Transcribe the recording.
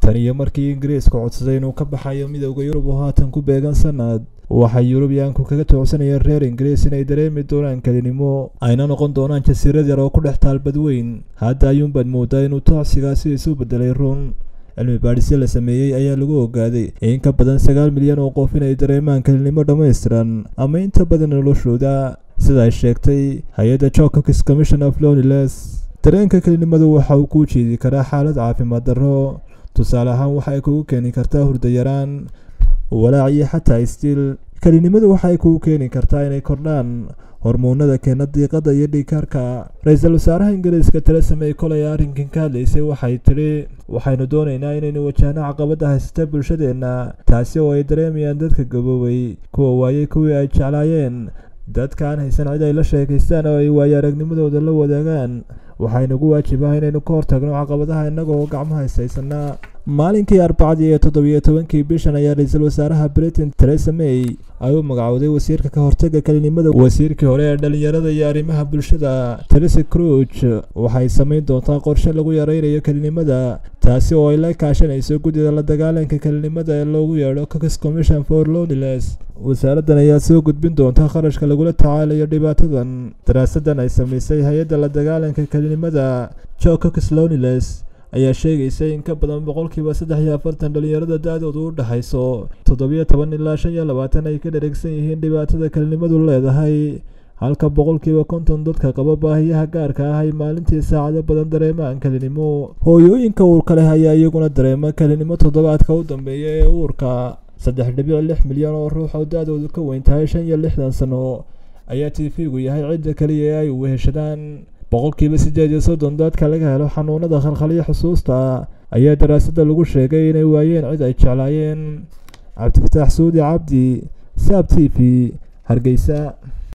tan iyo markii ingiriisku codsaday inuu ka baxayo midowda yurub oo haatan ku beegan sanad waxay yurubiyaanku kaga toocsanayeen reer ingiriis inay dareemi doonaan kelinimo ayna noqon doonaan jasiirad yar oo ku dhex taal badweyn hadda ayuunbaad moodaa inuu toocsigaasi isu bedelay run cilmi baadhisyo la sameeyey ayaa lagu ogaaday in ka badan sagaal milyan oo qof inay dareemaan kelinimo dhammaystiran ama inta badan noloshooda sida ay sheegtay hay-adda jokokis commission of loniles dareenka kelinimadu waxa uu kuu jeedi karaa xaalad caafimaad darro tusaale ahaan waxa ay kugu keeni kartaa hurdayaraan walaac iyo xataa istiil kelinimadu waxay kugu keeni kartaa inay kordhaan hormoonada keena diiqada iyo dhiigkarka ra-iisul wasaaraha ingiriiska teresa may kolay arrinkan ka hadlaysay waxay tidhi waxaynu doonaynaa inaynu wajahno caqabada haysata bulshadeenna taasi oo ay dareemayaan dadka gaboobay kuwa waayey kuwii ay jeclaayeen dadka aan haysan cid ay la sheekaystaan oo ay waayo aragnimadooda la wadaagaan waxaynugu waajibaha inaynu ka hortagno caqabadaha innagoo gacmo haysaysanaa maalinkii arbacadii iyo toddobiyo tobankii bishan ayaa ra-iisul wasaaraha britain teresa may ay u magacowday wasiirka ka hortaga kelinimada wasiirkii hore ee dhalinyarada iyo arrimaha bulshada teresa cruch waxay samayn doontaa qorshe lagu yareynayo kelinimada taasi oo ay la kaashanayso guddida la dagaalanka kelinimada ee loogu yeedho cocus commission for loniles wasaaraddan ayaa soo gudbin doonta kharashka lagula tacaalayo dhibaatadan daraasadan ay samaysay hay-adda la dagaalanka kelinimada jo cocus loniles ayaa sheegaysa in ka badan boqolkiiba saddex iyo afartan dhalinyarada da-doodu u dhexayso toddobiyo toban ilaa shan iyo labaatan ay ka dharagsan yihiin dhibaatada kelinimadu leedahay halka boqolkiiba konton dadka qaba baahiyaha gaarka ah ay maalintii saacado badan dareemaan kelinimo hooyooyinka uurka leh ayaa iyaguna dareema kelinimo toddobaadka u dambeeya ee uurka saddex dhibic lix milyan oo ruux oo da-doodu ka weyn tahay shan iyo lixdan sano ayaa tiifigu yahay cidda keliya ee ay weheshadaan boqolkiiba siddeed iyo soddon dadka laga helo xanuunada khalkhaliyo xusuusta ayaa daraasadda lagu sheegay inay waayeen cid ay jeclaayeen cabdifataax suudi cabdi saab t v hargeysa